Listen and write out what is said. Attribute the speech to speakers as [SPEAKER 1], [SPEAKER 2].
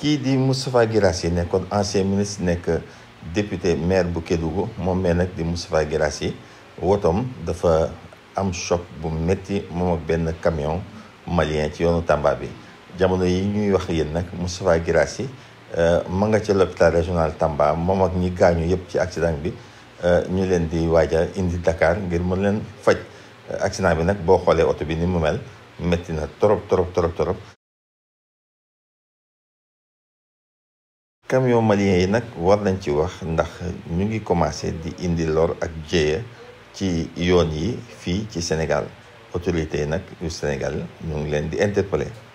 [SPEAKER 1] kii di Moustapha Guirassy nekkoon ancien ministre nekk député maire bu Kédougou moom mee nag di Moustapha Guirassy wotoom dafa am choc bu métti moom ak benn camion malien ci yoonu Tamba bi jamono yi ñuy wax yéen nag Moustapha Guirassy ma nga ca l'hôpital régional Tamba moom ak ñi gaañu yëpp ci accident bi ñu leen di waaja indi Dakar ngir mën leen faj accident bi nag boo xoolee oto bi ni mu mel métti na trop trop trop trop camion malien yi nag war nañ ci wax ndax ñu ngi commencé di indi lor ak jéeya ci yoon yi fii ci Sénégal autorité yi nag yu Sénégal ñu ngi leen di interpeller